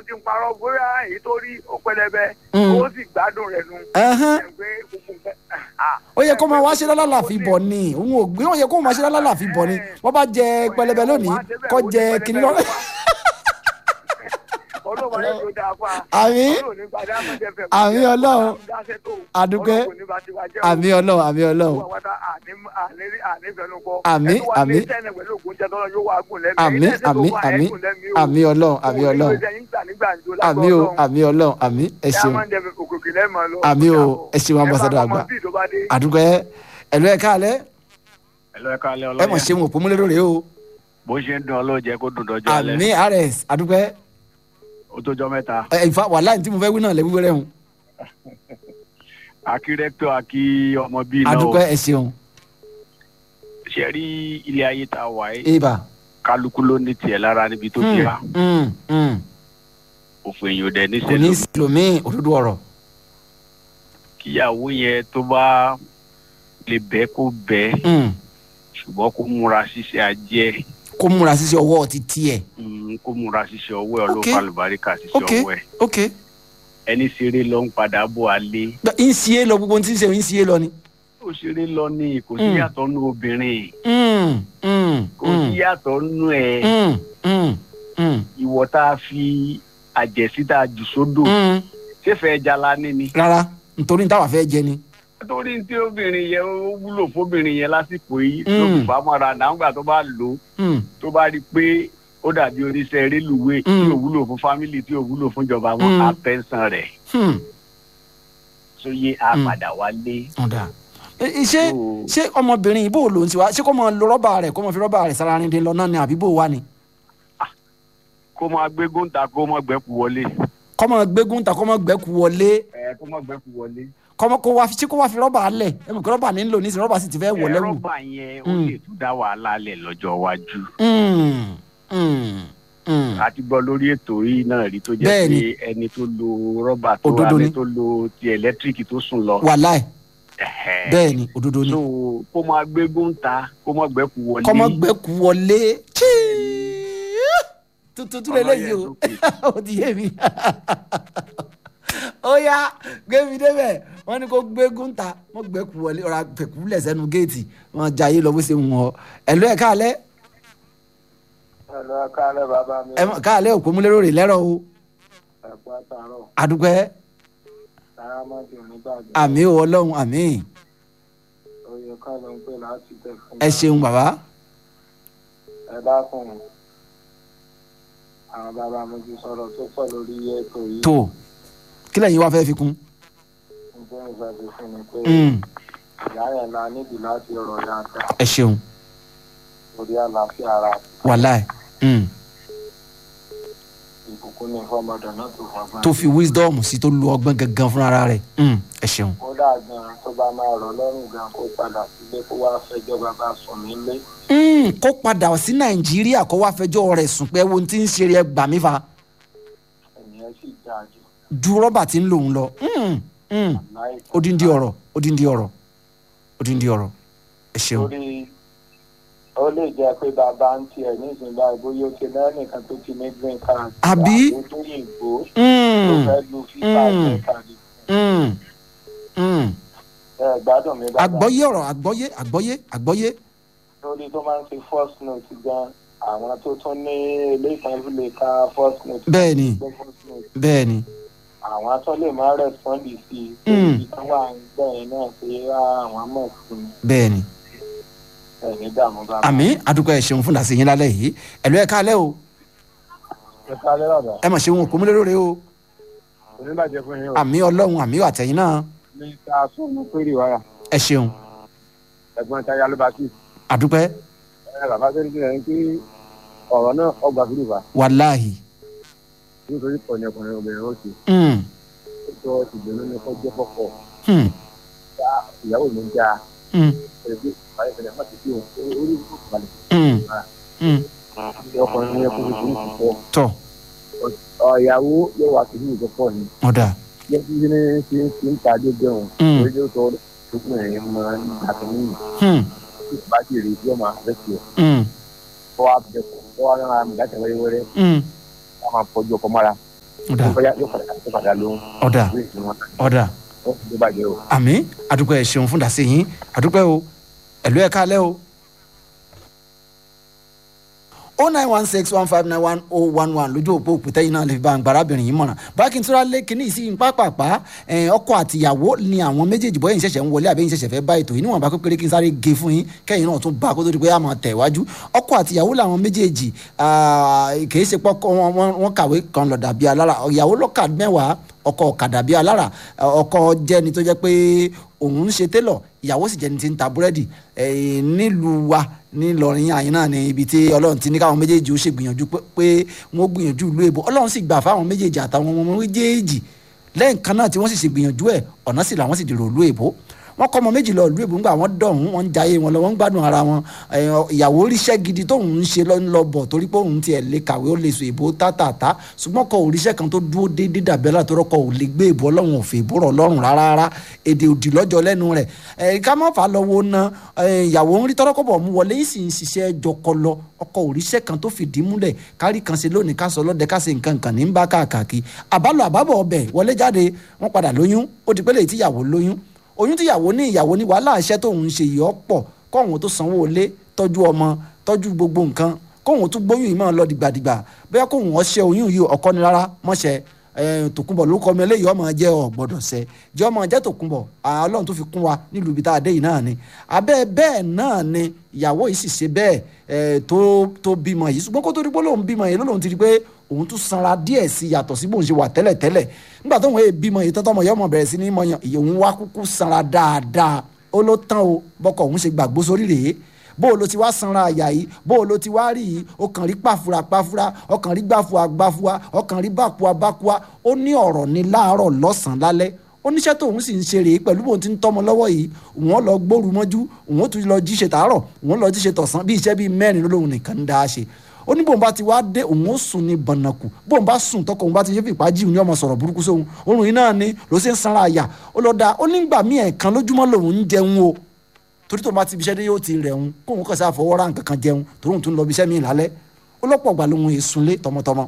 ti ń parọ́ bóyá èyí tó rí ó pẹlẹbẹ Mm. ó sì gbádùn rẹ̀ nu. Ẹhán. Ẹ̀ pé gbogbo nǹkan- ah, ó yẹ kó máa wá ṣe lálàáfíì bọ̀ ni òun ò gbé ó yẹ kó máa ṣe lálàáfíì bọ̀ ni wọ́n bá jẹ pẹlẹbẹ lónìí kó jẹ kínní lọ. ọlọ́run ayé tó dáa fún wa. Àmín. Ọlọ́run ní padà máa jẹ fẹ́. Àmín Ọlọ́run. Dáṣẹ́ tó. Àdúpẹ́. Ọlọ́run ní bá ti wá jẹ́ o. àmì ọlọ́run àmì ọlọ́run Gbogbo àwọn tá àní- àní- ànífẹnukọ. Àmín, Ẹni wà ní àmín. sẹ́ni pẹ̀lú ògùn jẹ́ tọ́lọ́ yóò wá gùn lẹ́nu. àmì Ẹ̀yin tẹ́sí tó àmì wà, àmì ẹ̀gùn lẹ́mìí o. àmì ọlọ́run àmì Òun ní ọlọ́run gbèsè yín gbà nígbà ìjọ àmì lágbọ́ o Ọlọ́run. àmì ọlọ́run àmì ẹ Ẹ á ṣeun máa ń jẹ òkòkè lẹ́mọ̀ lọ. Àmín o, ẹ ṣeun, ambassador Ẹ bá àgbà. ọmọ bíi tó bá dé. àdúgbò ẹ ẹlò ẹ káàlẹ́ ẹlọ ẹ káalẹ́ ẹ mọ̀ ọlọ́yẹ ṣeun òpómúlérò rèé o bó ṣe ń dùn ọlọ́jẹ kó dùn dọ́jọ́ alẹ́ àmì rs àdúgbò ẹ ó tójọ́ mẹ́ta ẹ ìfà wàhálà tí mo fẹ́ wí náà lẹ́wí wẹ́rẹ́ hùn akí rẹ́kítọ̀ akí ọmọ bíi náà àdúgbò o ẹ ṣeun ṣe rí ilé ayé tá a wà yìí ibà kálukú ló ní tiẹ̀ lára níbi tó ti wá Mm, mm. òfin èèyàn dẹ̀ ní kò ní sẹ́lẹ̀ sílòmíì òdodo ọ̀rọ̀ kíyàwó yẹn tó bá lè bẹ́ kó bẹ́ Mm. ṣùgbọ́n kó múra ṣíṣe ajẹ́ kó múra sísẹ ọwọ́ ti tiẹ̀ mm, kó múra ṣíṣe ọwọ́ ẹ̀ Ok. ọlọ́fà àlùbáríkà ṣíṣe ok ọwọ́ ẹ̀ ok ẹni ṣeré lọ ń padà bọ̀ alẹ́ ń ṣe é lọ gbogbo ohun tí ń ṣe ń ṣe é lọ ni. ó ṣeré lọ ní kò sí Mm. yàtọ̀ nù obìnrin Mm, mm, kò sí mm, yàtọ̀ nù ẹ̀. mm, mm, mm, ìwọ tá a fi àjẹsí tá a jù sódò mm. ṣéfẹ ẹja la ní ni. rárá nítorí táwa fẹ́ jẹ ni. nítorí tí obìnrin yẹn ó wúlò fóbìnrin yẹn lásìkò yìí Mm. tó fi bá mọ́ra nàgbà tó bá lò ó Mm, tó bá rí i pé ó dàbí oníṣẹ́ rélùwé tí Mm. ò wúlò fún fámìlì tí ò wúlò fún ìjọba Mm. wọn á pẹ́ńsàn rẹ̀ hmm, sóyè á Mm. padà wálé. ọ̀dà. Ẹ- ẹ, ṣé So- ṣé ọmọbìnrin yìí bó ló ń tiwa ṣé kó mọ lo rọ́bà rẹ̀ kó mọ fi rọ́bà rẹ̀ sára rìn lọ náà ni àbí bó wà ni. kó máa gbégún ta kó máa gbẹ́kú wọlé. kó mọ gbégún ta kó mọ gbẹ́kú wọlé ẹ kó máa gbẹ́kú wọlé. kó mọ kó wá fi ṣé kó wá fi rọ́bà lẹ̀ ẹ mọ̀ kí rọ́bà ní ń lò nísìnyí rọ́bà sì ti fẹ́ wọlé wù. rọ́bà yẹn ó Mm. lè tún dá wàhálà lẹ̀ lọ́jọ́ iwájú. Mm, mm, mm. a ti gbọ́ lórí ètò yìí náà rí tó jẹ́ Bẹ́ẹ̀ni. pé ẹni tó lo rọ́bà tó Òdodo ẹni ni. tó lo ti ẹ̀lẹ́tíríkì tó sùn lọ. wàláì Ẹ̀hẹ́. bẹ́ẹ̀ ni òdodo ni. so kó máa gbégún ta kó máa gbẹ́kú wọlé. kọ́mọ gbẹ́kú wọlé tuntun tún lélẹ́yìí o ó ti yé mi ó yá gbé mi débẹ̀ wọ́n ní kó gbégún ta wọ́n gbẹ́kú wọlé ọ̀rọ̀ àpẹ̀kú lẹ̀ sẹ́nu géètì wọ́n jayé lọ bó ṣe ń wọ̀ ẹ̀lú ẹ̀ káàlẹ́ Ẹ̀lọ́ kálẹ̀ bàbá mi. ẹ̀ káàlẹ́ òkú múlẹ́rọ̀ rè lẹ́rọ̀ o Ẹ̀pọ̀ àtàrọ̀. àdúpẹ́ Sárámọ́dì nígbàgbọ́. àmì ò ọlọ́run àmì Oyè kan ló ń pè láti tẹ̀ fún ẹ ṣeun bàbá ẹ dákun àwọn bàbá mi ti sọ̀rọ̀ tó pọ̀ lórí ètò yìí tó kí lẹ́yìn wá fẹ́ fi kún. nígbà ìfẹ́ fi fún mi pé Mm, ìyá yẹn la nídìí láti rọ̀ dáadáa ẹ ṣeun lórí àlàáfíà ara wàláì mm, ìbùkún ní fọmọdé náà tó fọgbọ́n. tó fi wisdom sí tó lu ọgbọ́n gangan fúnra rẹ̀ Mm, ẹ ṣeun. kódà gan tó bá máa rọ̀ lọ́rùn gan kó padà sílé kó wá fẹjọ́ bàbá sùn nílé Mm, kó padà sí nàìjíríà kó wá fẹjọ́ rẹ̀ sùn pé wo ti ń ṣe rẹ̀ gbà mí fa ènìyàn sì dáa jù ju rọ́bà tí ń lòun lọ Mm, mm, láì odindi ọ̀rọ̀ odindi ọ̀rọ̀ odindi ọ̀rọ̀ ẹ ṣeun. torí ó lè jẹ́ pé bàbá ń tiẹ̀ nísìnyí báyìí bóyá ó ti lẹ́nìkan tó ti ní green card Àbí? àwọn tó yìnbó tó Mm, fẹ́ lu fífà Mm. green card mm, mm. ẹ gbádùn mi bàbá àgbọ́yé ọ̀rọ̀ àgbọ́yé àgbọ́yé àgbọ́yé lórí tó máa ń fi first note gan àwọn tó tún ní ilé ìtọ́jú lè ka first note. Bẹ́ẹ̀ ni. gbé first note. bẹ́ẹ̀ ni àwọn tó lè máa respond sí i tó Mm. ibi tán wà ń gbẹ̀yìn náà pé àwọn mọ̀ sí i bẹ́ẹ̀ ni ẹ̀mí dààmú bàbá. àmì àdúgbò ẹ ṣeun fún dàsí yín lálẹ́ yìí ẹ̀lú ẹ̀ káalẹ́ o ẹ kálẹ́ bàbá ẹ mà ṣeun òkú múlẹ́rọ̀ rẹ o oníbàjẹ́ fún yín o àmì ọlọ́run àmì àtẹ̀yìn náà ní ká sọ̀nù péré wáyà ẹ ṣeun ẹ̀gbọ́n táyà ló bá kí àdúpẹ́ ẹ bàbá tó ń bí ẹni pé ọ̀rọ̀ náà ọgbà fúlù bá wàláhì nítorí pọ̀nì ọkùnrin obìnrin ó ti Mm, ó sọ ìgbìmọ̀ ní kọjá fọ́pọ̀ mm, ìyàwó mi ń já mm, ẹgbẹ́ ìpàdé ìpínlẹ̀ má ti fi òun orí ìlú balẹ̀ mm, mm. ọkùnrin yẹn kó ní kúrú púpọ̀ tọ́ ọ̀yàwó yóò wá sí ìlú pọ̀ ni ọ̀dà yẹ kí ní ṣe ń ṣe ń ta dé bẹ́ẹ̀ Mm. orí yóò sọ ọdún ẹ̀yìn máa ń dàtọ̀ nínú Mm, tí ìbá ti rí yóò máa fẹ́ sí ẹ̀ mm, kọ́ wá bẹ̀ kọ́ kọ́ wá rán àmì láti wẹ́rẹ́wẹ́rẹ́ mm, ká máa fọjú ọkọ̀ mọ́ra ọ̀dà Ó fẹ́- yóò padà yóò padà lóhùn. ọ̀dà Ìwé ìsinmi wọn ọ̀dà ó ti bàjẹ́ o. àmì àdúpẹ́ ẹ̀ ṣeun fún dàsí yín àdúpẹ́ o ẹ̀lú ẹ̀ kálẹ̀ o. o nine one six one five nine one oh one one lójú òpó òpótẹ́ yìí náà lè fi bá àgbàrábìnrin yìí mọ̀ràn bákìntúrà lé kínní sí pápápá ọkọ àtìyàwó ni àwọn méjèèjì bóyá ìṣẹ̀ṣẹ̀ ń wọlé àbí ìṣẹ̀ṣẹ̀ fẹ́ bá ètò yìí níwọ̀n bá pépéré kí n sáré ge fún yín kẹ́yìn náà tún bá kó tó di pé a máa tẹ̀ wájú ọkọ àtìyàwó làwọn méjèèjì ah, kìí ṣe pọ́kọ́ wọn- wọn wọn kàwé kan lọ dàbí alára ìyàwó lọ́kà mẹ́wàá ọkọ ọ̀kadà bíi alára ọkọ jẹ́ni tó jẹ́ pé òun ń ṣe télọ̀ ìyàwó sì jẹ́ni tí ń ta búrẹ́dì eh, nílùú wa nílọrin àyìn náà ni ibi tí ọlọ́run ti ní káwọn méjèèjì ó ṣe gbìyànjú pé- pé wọ́n gbìyànjú ìlú èbó ọlọ́run sì gbà fáwọn méjèèjì àtàwọn ọmọ méjèèjì lẹ́yìn kan náà tí wọ́n sì ṣe gbìyànjú ẹ̀ ọ̀nà sì làwọn sì dèrò ìlú èbó wọ́n kọ́ ọmọ méjì lọ ìlú èbó ńgbà wọ́n dọ̀hún wọ́n ń jayé wọn lọ wọ́n ń gbádùn ara wọn Eh, ìyàwó ríṣẹ́ gidi tóun ń ṣe lọ ń lọ bọ̀ torí pé òun tiẹ̀ lè kàwé ó lè sọ èbó tátàtà ṣùgbọ́n kọ òríṣẹ́ kan tó dúró déédéé dàbí alátọ́rọ́ kọ ò lè gbé èbó ọlọ́run òfè èbó rọ̀ lọ́rùn rárá rárá èdè òdì lọ́jọ́ lẹ́nu rẹ̀ Eh, ká má fà á lọ́wọ́ ná eh, ìyàwó ń rí tọ́rọ́kọ̀bọ̀ mú wọlé yìí sì ń ṣiṣẹ́ jọkọlọ ọkọ òríṣẹ́ kan tó fìdí múlẹ̀ kárí kan ṣe lónìí ká sọ lọ́dẹ ká ṣe nǹkan kan ní ń bá káàkiri àbálò àbábọ̀ ọbẹ̀ wọlé jáde wọ́n padà lóyún ó di pẹ́lẹ́ tíyàwó lóyún oyún tíyàwó ní ìyàwó ní wàhálà iṣẹ́ tóun ń ṣe yìí ọ̀pọ̀ kóun tó sanwó ilé tọ́jú ọmọ tọ́jú gbogbo nǹkan kóun tún gbóyún yìí máa lọ dìgbàdìgbà bóyá kóun ọṣẹ oyún yìí ọkọ ni rárá mọ́ṣẹ́ ẹ, tòkunbọ̀ ló kọ́ mi eléyìí ọmọ jẹ́ ọ̀gbọ́dọ̀ sẹ́ jẹ́ ọmọ jẹ́ tòkunbọ̀ à, ọlọ́run tó fi kún wa nílùú ibi tá a dé yìí náà ni abẹ́ bẹ́ẹ̀ náà ni ìyàwó yìí sì ṣe bẹ́ẹ̀ ẹ, tó tó bímọ yìí ṣùgbọ́n kó tó di pé lóun bímọ yìí lóun ti di pé òun tún sanra díẹ̀ sí yàtọ̀ sí bóun ṣe wà tẹ́lẹ̀ tẹ́lẹ̀ nígbà tóun èè bímọ yìí tọ́tọ́ ọmọ yìí ọmọ bẹ̀rẹ̀ sí ní mọyàn òun wá kúkú sanra dáadáa ó ló tán o bọ́kọ̀ òun ṣe gbàgbó sórí rèé bó o lo ti wá sanra àyà yìí bó o lo ti wá rí yìí o kàn rí pàfura pàfura o kàn rí gbàfua gbàfua o kàn rí bàkua bàkua ó ní ọ̀rọ̀ ní láàárọ̀ lọ́sàn-án lálẹ́ oníṣẹ́ tóun sì ń ṣe rèé pẹ̀lú bóun ti ń tọ́mọ lọ́wọ́ yìí òun lọ gbóru mọ́jú òun tún lọ jíṣe tàárọ̀ òun lọ jíṣe tọ̀sán bí iṣẹ́ bíi mẹ́rin lóhun nìkan ń dá a ṣe ó ní bóun bá ti wá dé òun ó sùn ní bọ̀nàkù bóun bá sùn tọkọ òun bá ti ṣe fìpá jí òun ní ọmọ sọ̀rọ̀ burúkú sóhun oorun yìí náà ni ló ṣe ń sanra àyà ó lọ da ó nígbà míì ẹ̀ẹ̀kan lójúmọ́ lòun ń jẹun o torí tó bá ti ibiṣẹ́ dé yóò ti rẹ̀ ń kóun kàn sí àfọwọ́rá nǹkan kan jẹun torí òun tún lọ ibiṣẹ́ mi lálẹ́ ó lọ́pọ̀ gbà lóhun èsùnlé tọmọtọmọ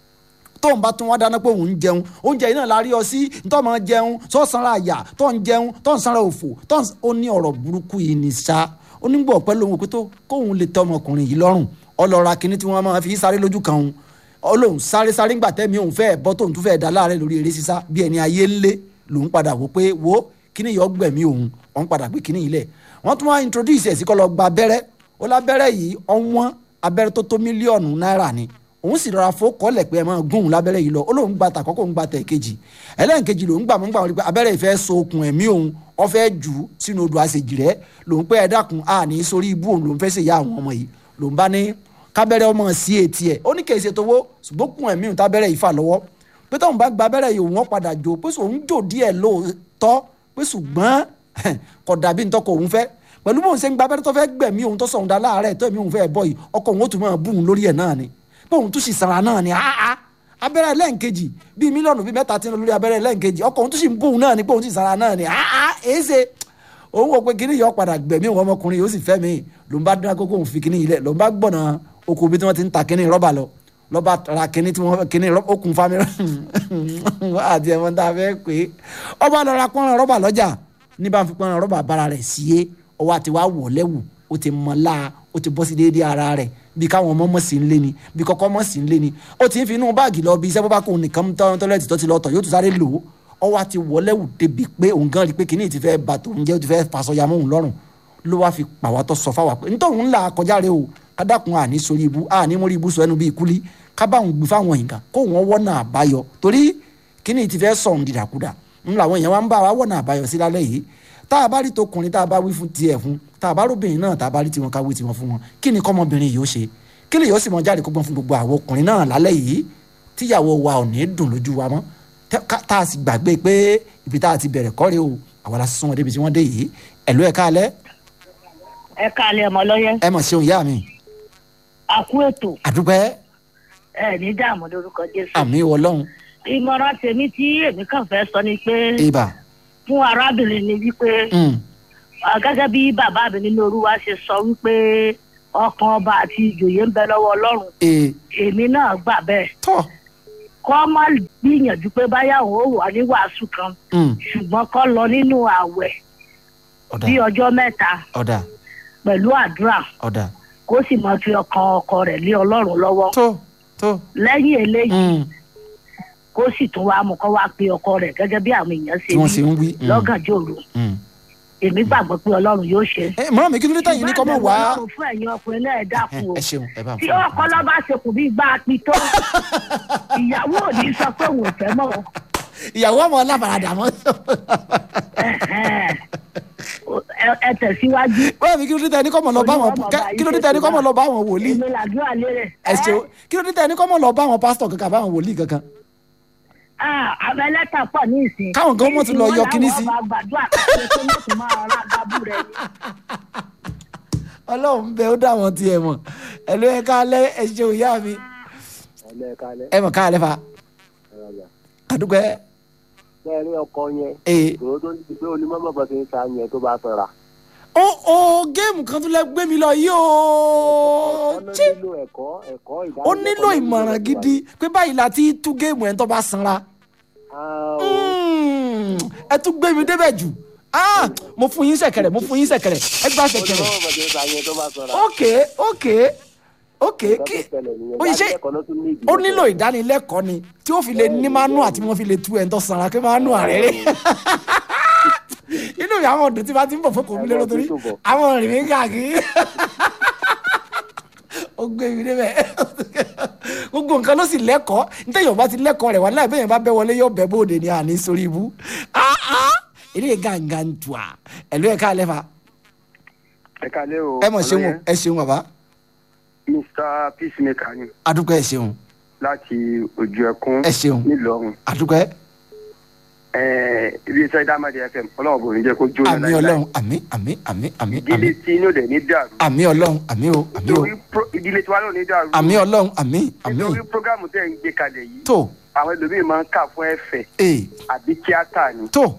tóun bá tún wá dáná pé òun ń jẹun oúnjẹ yìí náà la rí ọ sí tó máa jẹun tó sanra àyà tó ń jẹun tó ń sanra òfò tó ń ó ní ọ̀rọ̀ burúkú yìí ní sá ó ní gbọ́ pẹ́ lóhun pé tó kóun lè tọ́ ọmọkùnrin yìí lọ́rùn ọlọ́ra kínní tí wọ́n máa fi sáré lójú kan òun ọlọ́run sáré sáré ńgbà tẹ́mi òun fẹ́ẹ́ bọ́ tóun tún fẹ́ẹ́ dá láàrẹ̀ lórí eré sísá bí ẹni ayé ńlé lòun padà wò pé wo kíní yìí ọgbẹ̀mí òun òun padà gbé kíní yìí lẹ̀ wọ́n tún wá introduce ẹ̀ sí kọ́ lọ gba abẹ́rẹ́ ó lábẹ́rẹ́ yìí ọ̀wọ́n abẹ́rẹ́ tó tó mílíọ̀nù náírà ni òun sì rọra fó kọ́lẹ̀ pé ẹ máa gún òun lábẹ́rẹ́ yìí lọ ó lóun gba tàkọ́kọ́ òun gba tẹ̀ kejì ẹlẹ́nkejì lòun gbà mọ́ gbà wọ́n pé abẹ́rẹ́ ìfẹ́ so okùn ẹ̀mí òun ó fẹ́ jù ú sínú odò àṣejì rẹ̀ lòun pé ẹ dákun a ní sórí ibú òun lòun fẹ́ ṣèyá àwọn ọmọ yìí lòun bá ní kábẹ́rẹ́ ọmọ sí etí ẹ̀ ó ní kèé ṣe tówó ṣùgbọ́n okùn ẹ̀mí òun tábẹ́rẹ́ yìí fà lọ́wọ́ pé tóun bá gba abẹ́rẹ́ yìí òun padà jò pé òun jò díẹ̀ lóòótọ́ pé ṣùgbọ́n kò dàbí ntọ́kọ̀ òun fẹ́ pẹ̀lú bóun ṣe ń gba abẹ́rẹ́ tó fẹ́ gbẹ̀mí òun tó sọ̀hún dá láàárẹ̀ tó ẹ̀mí òun fẹ́ bọ̀ yìí ọkọ̀ òun ó tún máa bú òun lórí ẹ̀ náà ni pé òun tún sì sanra náà ni áá abẹ́rẹ́ lẹ́ǹkejì bíi mílíọ̀nù bíi mẹ́ta tí ń lọ lórí abẹ́rẹ́ lẹ́ǹkejì ọkọ̀ òun tún sì ń bú òun náà ni pé òun sì sanra náà ni áá èéṣe òun wò pé kíní yọ padà gbẹ̀mí òun ọmọkùnrin yóò sì fẹ́ mi ló ń bá dín akókò òun fi kíní yìí lẹ̀ ló ń bá gbọ̀nà oko bí tí wọ́n ti ń ta kíní rọ́bà lọ lọ́ba ra kíní tí wọ́n kíní okùn fami àti ẹ̀wọ̀n tá a fẹ́ pé ọba lọ ra pọ́nrán rọ́bà lọ́jà ní bá ń fi pọ́nrán rọ́bà bára rẹ̀ sí é ọwọ́ àti wá wọ̀ lẹ́wù ó ti mọ̀ láa ó ti bọ́ sí déédéé ara rẹ̀ bí káwọn ọmọ mọ̀ sí ń lé ni bí kọ́kọ́ mọ̀ sí ń lé ni ó ti ń fi inú báàgì lọ bí iṣẹ́ bọ́bá kò nìkan tọ́lẹ́tì tó ti lọ tọ̀ yóò tún sáré lò ó ọwọ́ àti wọ̀ lẹ́wù débi pé òun gan rí pé kìíní ti fẹ́ bà tó ń jẹ́ ó ti fẹ́ fasọyà mọ́ òun lọ́rùn ló wá fi pàwọ́ sọ fáwa pé nítorí òun là kọjá rẹ o kádàkùn àní sórí ibú àní mórí ibú sọ ẹnu bíi kúlí kábàáhùn gbé fáwọn èèyàn kó wọn wọ́nà àbáyọ torí kìíní ti fẹ́ sọ̀hún dìdàkudà ń làwọn èèyàn wa ń bá wa wọ́nà àbáyọ sí lálẹ́ yìí tá a bá rí tọkùnrin tá a bá wí fún tiẹ̀ fún tá a bá róbìnrin náà tá a bá rí tiwọn ká wí tiwọn fún wọn kí ni kọ́mọbìnrin yìí ó ṣe kí lè yóò sì mọ jáde kọ́gbọ́n fún gbogbo àwọn ọkùnrin náà lálẹ́ yìí tíyàwó wa ò ní dùn lójú wa mọ́ tá a sì gbàgbé pé ibi tá a ti bẹ̀rẹ̀ kọ́re o àwọn la sún wọn débi tí wọ́n dé yìí ẹ̀lú ẹ̀ káalẹ́. ẹ káalẹ́ ọmọ lọ́yẹ́. ẹ mọ̀ ṣeun ìyá mi. àkú ètò. àdúpẹ́. ẹ ní dààmú lórúkọ jésù. àmì wọlọ́hún. ìmọ̀ràn tèmi tí èmi kàn fẹ́ sọ ni pé. ibà. fún arábìnrin ni wípé. gẹ́gẹ́ bí bàbá mi nínú olúwa ṣe sọ wípé ọkàn ọba àti ìjòyè ń bẹ lọ́wọ́ ọlọ́run. èmi náà gbà bẹ́ẹ̀. tọ́ kọ́ má gbìyànjú pé báyà òun ó wà ní wàásù kan Mm, ṣùgbọ́n kọ́ lọ nínú ààwẹ̀ ọ̀dà bí ọjọ́ mẹ́ta ọ̀dà pẹ̀lú àdúrà ọ̀dà kó sì máa fi ọkàn ọkọ rẹ̀ lé ọlọ́run lọ́wọ́ tó tó lẹ́yìn eléyìí mm, kó sì tún wá mú kó wá pe ọkọ rẹ̀ gẹ́gẹ́ bí àwọn èèyàn ṣe tí wọ́n ṣe wí ń wí. mm, lọ́gànjọ́ òru mm. èmi gbàgbọ́ pé ọlọ́run yóò ṣe. ẹ mọ̀ mi kí ló dé táyì ní kọ́ mọ̀ wá. ṣùgbọ́n àbẹ̀wò ọlọ́run fún ẹ̀yin ọkùnrin náà ẹ dákun o ẹ ṣeun ẹ bá ń tí fún ọkọ lọ bá ṣe kù bí gbá apí tó ìyàwó ò ní sọ pé òun ò fẹ́ mọ́ o. ìyàwó ọmọ ọlábàràdà mọ́. Ẹ̀hẹ́n. Ẹ- ẹ tẹ̀síwájú. báwo mi kí ló dé táyì ní kọ́ mọ̀ lọ bá wọn kí ló dé táyì ní kọ́ mọ̀ lọ bá wọn wòlíì. èmi làdúrà lérè. ẹ ṣeun kí ló dé táyì ní kọ́ mọ̀ lọ bá wọn pásítọ̀ kankan bá wọn wòlíì kankan. àwọn ẹlẹ́tà pọ̀ ní ìsìn. Káwọn gan mọ̀ tún lọ yọ kinní sí. wọ́n láwọn ọba gbàdúrà káṣíṣe tó ní kò máa ra gábù rẹ̀ ni. ọlọ́run bẹ ó dá wọn tiẹ̀ mọ̀ ẹ ló yẹ ká lẹ́ ẹ ṣeun ìyá mi ẹlẹ́ẹ̀kalẹ̀ ẹ mọ̀ ká lẹ́ fa ẹ̀rọ̀gbà àdúgbò ẹ bẹ́ẹ̀ ni ọkọ yẹn ee ìró tó ní pé onímọ̀ bọ̀ ti ń sa yẹn tó bá fẹ́ra. ó ó géèmù kan tún lẹ gbé mi lọ yìí ó ọ̀nà jí nílò ẹ̀kọ́ ẹ̀kọ́ ó nílò ìmọ̀ràn gidi pé báyìí la ti tú géèmù ẹ̀ ń tó bá sanra Mm, ẹ tún gbé mi débẹ̀ jù Ah, mo fún yín sẹ̀kẹ̀rẹ̀ mo fún yín sẹ̀kẹ̀rẹ̀ ẹ gbá sẹ̀kẹ̀rẹ̀ onímọ̀ bọ̀ ti ń sa yẹn tó bá fẹ́ra. ok ok ok kí ó yẹ ṣe ó nílò ìdánilẹ́kọ̀ọ́ ni tí ó fi lè ní mánú àti wọ́n fi lè tú ẹ̀ ń tọ́ sanra kí mánú àrẹ́rẹ́ inú mi àwọn ọdún tí bá ti ń bọ̀ fún kòmí lérò torí àwọn ọ̀rìn mi káàkiri ó gbé mi débẹ̀ gbogbo nǹkan ló sì lẹ́kọ̀ọ́ nítorí yorùbá ti lẹ́kọ̀ọ́ rẹ̀ wá láì bẹ́ẹ̀ yẹn bá bẹ́ wọlé yóò bẹ́ bóde ní àní sórí ibú ilé gàngàn tù à ẹ̀lú ẹ̀ka alẹ́ fa ẹ kalẹ́ o ẹ mọ̀ ṣeun o, ẹ ṣeun bàbá mr peacemaker ni adúpẹ́ ẹ ṣeun láti ojú ẹkún ẹ ṣeun nílọrin adúpẹ́ ibi iṣẹ́ dámàdì fm ọlọ́run kò ní jẹ́ kó jóná àmì ọlọ́run àmì àmì àmì àmì àmì ìdílé tí inú dẹ̀ ní dàrú àmì ọlọ́run àmì o àmì o torí pro- ìdílé tí wàá lò ní dàrú àmì ọlọ́run àmì àmì nítorí programu tẹ̀ ń gbé kalẹ̀ yìí tó àwọn ẹlòmíín máa ń kà fún ẹ̀fẹ̀ ee àbí tíátà ni tó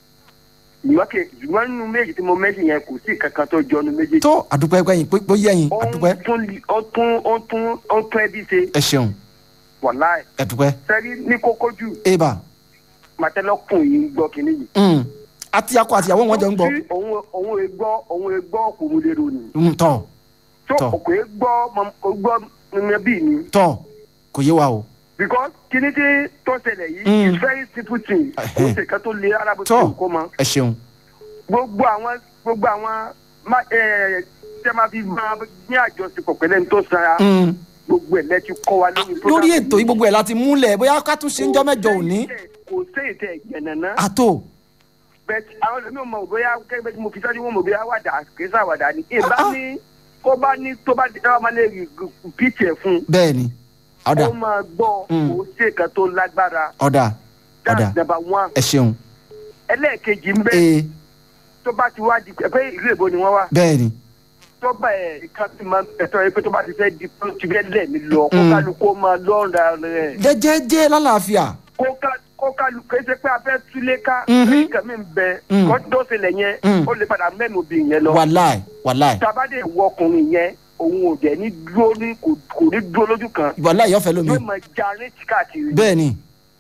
ṣùgbọ́n kì- ṣùgbọ́n nínú méjì tí mo mẹ́sì yẹn kò sí kankan tó jọ nínú méjì tó àdúpẹ́ pẹ́yìn pé pé yẹ́yìn ó ń àdúpẹ́ tún li- ó tún ó tún ó tún ẹbí ṣe ẹ ṣeun wàláì ẹ̀dúpẹ́ sẹ́rí ní kókó jù eba màtẹ́lọ́kùn yìí ń gbọ́ kínní yìí. mm. àti akọ àti ìyàwó wọn jọ ń gbọ́ tí òun òun è gbọ́ òun è gbọ́ kò mú lérò ni. Mm, tọ́ tó Tọ́. òkè gbọ́ mọ- ó gbọ́ níbi ni. tọ́ kò yé wa o because kínní tí tó ṣẹlẹ̀ yìí Mm. is very simple thing. kò Ẹhẹ́. sì kan tó lé arábò tí Tọ́. kò mọ. ẹ ṣeun gbogbo àwọn gbogbo àwọn má- ẹ, tẹ́ máa fi máa ní àjọṣepọ̀ pẹ̀lẹ́ ní tó sara Mm. gbogbo ẹ̀ lẹ́tí kọ́ wa lórí program lórí ètò yìí gbogbo ẹ̀ láti múlẹ̀ bóyá ká tún ṣe ń jọ́ mẹ́jọ òní kò séyìí tẹ̀ gbẹ̀nàná. àtò bẹ́ẹ̀ àwọn ẹlòmíràn mọ̀ bóyá kẹ́gbẹ́ tí mo fi sọ́jú wọn mọ̀ bóyá wàdà kì í sàwàdà ni. ìbá Ah. ní kó bá ní tó bá dáwọ́ máa lè rí píìtì ẹ̀ fún un. bẹ́ẹ̀ ni ọ̀dà ó máa gbọ́ Mm. kó ṣe kan tó lágbára. ọ̀dà ọ̀dà that's number one. ẹ ṣeun ẹlẹ́ẹ̀kejì ń bẹ́ ee tó bá ti wá di pé ìlú èbó ni wọ́n wá. bẹ́ẹ̀ ni tó bá ẹ̀ kan ti máa ẹ̀tọ́ yẹ pé tó bá ti fẹ́ di pé ó ti fẹ́ lẹ̀ mí lọ kó Mm. kálukó máa lọ́ọ̀dà rẹ̀. jẹ́jẹ́jẹ́ lálàáfíà kó ká- kó kálukó kì í ṣe pé a fẹ́ túlé ká. Mhm. lẹ́yìn kan mi ń bẹ Mm. kó tó ṣẹlẹ̀ yẹn Mm. ó lè padà mẹ́nu obìnrin yẹn lọ. wàláì wàláì tabade wọ ọkùnrin yẹn òun ò dẹ̀ ní dúró ní kò kò ní dúró lójú kan wàláì yọ̀fẹ́ lómi yóò máa ja rétí káàkiri bẹ́ẹ̀ ni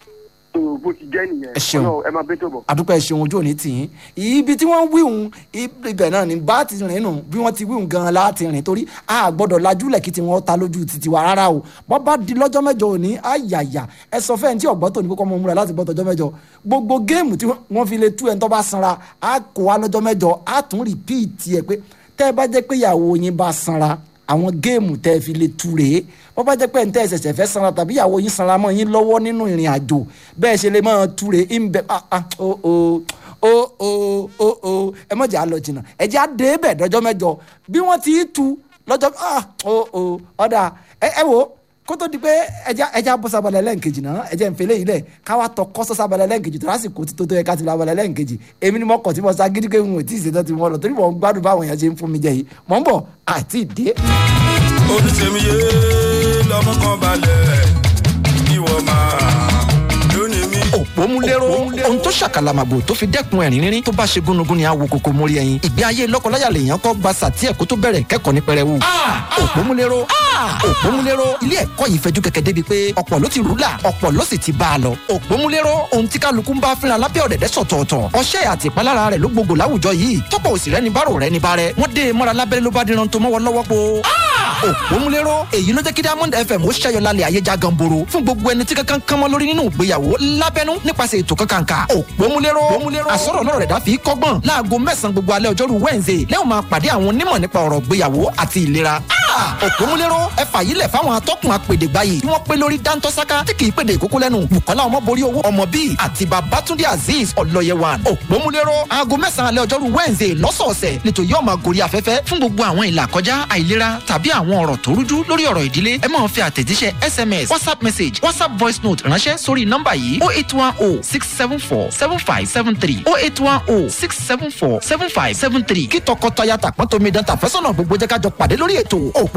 tó bó ti jẹ́ nìyẹn Ẹ ṣeun. Ọlọ́run, ẹ máa bẹ́ tó bọ̀. àdúpẹ́ ṣeun ojú òní tì yín ibi tí wọ́n wíhun ibẹ̀ náà ni bá ti rìn nù bí wọ́n ti wíhun gan-an láti rìn torí a gbọ́dọ̀ lajúlẹ̀ kí tiwọn ta lójú títí wa rárá o bọ́ bá di lọ́jọ́ mẹ́jọ òní àyàyà ẹ sọ fẹ́ẹ̀ tí ọ̀gbọ́n tó ní kókó mọ́ múra láti gbọ́ tọjọ́ mẹ́jọ gbogbo géèmù tí wọ́n fi lè tú ẹ̀ ń tọ́ bá sanra á kó wa lọ́jọ́ mẹ́jọ á tún rìpíìtì ẹ̀ pé tẹ́ ẹ bá jẹ́ pé ìyàwó yín bá sanra àwọn géèmù tẹ́ ẹ fi lè tú rèé bọ́ bá jẹ́ pé ẹ̀ ń tẹ́ ẹ ṣẹ̀ṣẹ̀ fẹ́ sanra tàbí ìyàwó yín sanra mọ́ yín lọ́wọ́ nínú ìrìn àjò bẹ́ẹ̀ ṣe lè máa tú rèé ń bẹ ah ah o o o o o o ẹ mọ̀jà á lọ jìnnà ẹ jẹ́ á dé bẹ̀ dọ́jọ́ mẹ́jọ bí wọ́n ti tú lọ́jọ́ ah o o ọ̀dà ẹ ẹ wo kó tó di pé ẹja ẹja bọ́ sábàlẹ̀ lẹ́ǹkejì náà ẹjẹ́ ń fẹlẹ́ yìí lẹ̀ káwa tọ kọ́sọ́ sábàlẹ̀ lẹ́ǹkejì tó lásìkò tí tó tó yẹ ká ti lọ abalẹ̀ lẹ́ǹkejì èmi ni mo kọ̀ tí mo sá gidi pé n ò tí ì ṣètò tí mo lọ torí mo ń gbádùn báwọn èèyàn ṣe ń fún mi jẹ yìí mọ̀ ń bọ̀ àti ìdè. oníṣẹ́miyé lọ́mọ kan balẹ̀ ìwọ máa lónìí mi. òpó òpómúléró ohun tó ṣàkàlàmàgbò tó fi dẹ́kun ẹ̀rín rírín tó bá ṣe gúnugún ni àwo kòkó mórí ẹyin ìgbé ayé lọ́kọláya lèèyàn kọ́ gba sàtí ẹ̀kọ́ tó bẹ̀rẹ̀ kẹ́kọ̀ọ́ ní pẹrẹwu. òpómúléró òpómúléró ilé ẹ̀kọ́ yìí fẹjú kẹ̀kẹ́ débi pé ọ̀pọ̀ ló ti rúlà ọ̀pọ̀ ló sì ti bá a lọ. òpómúléró ohun tí kálukú ń bá fínra lábẹ́ ọ̀dẹ̀dẹ̀ sọ̀tọ̀ọ̀tọ̀ ọṣẹ́ àti ìpalára rẹ̀ ló gbogbo láwùjọ yìí tọ́pọ̀ òsì rẹ̀ ní bárò rẹ̀ ní bárẹ̀ wọ́n dé e mọ́ra lábẹ́rẹ́ ló bá díran tó mọ́wọ́ lọ́wọ́ po. òpómúléró èyí ló jẹ́ kí diamond fm ó ṣẹ́yọ lálẹ́ ayé já ganboro fún gbogbo ẹni tí kankan kánmọ́ lórí nínú ìgbéyàwó lábẹ́nú nípasẹ̀ ètò kankanka òpómúléró àsọ̀rọ̀ lọ́rọ̀ rẹ̀ dá fi kọ́gbọ́n láago mẹ́sàn-án gbogbo alẹ́ ọjọ́rú wednesday lẹ́yìn máa pàdé àwọn onímọ̀ nípa ọ̀rọ̀ ìgbéyàwó àti ìlera òpómúléró ẹ fàyílẹ̀ fáwọn atọ́kùn apèdègbà yìí tí wọ́n pé lórí dáńtọ́sáká tí kì í pèdè ìkókó lẹ́nu bukola ọmọborí owó ọmọ bíi àti babatunde azeez ọlọ́yẹwàn òpómúléró aago mẹ́sàn-án alẹ́ ọjọ́rú wednesday lọ́sọ̀ọ̀sẹ̀ lẹ́tọ̀ yóò máa gorí afẹ́fẹ́ fún gbogbo àwọn ìlà kọjá àìlera tàbí àwọn ọ̀rọ̀ tó rújú lórí ọ̀rọ̀ ìdílé ẹ máa fi àtẹ̀jíṣẹ́ sms whatsapp message whatsapp voice note ránṣẹ́ sórí nọ́mbà yìí oh eight one oh six seven four seven five seven three oh eight one oh six seven four seven five seven three kí tọkọtaya tàpọ́n tómi dán tàfẹ́sọ̀nà gbogbo jẹ́ ká jọ pàdé lórí ètò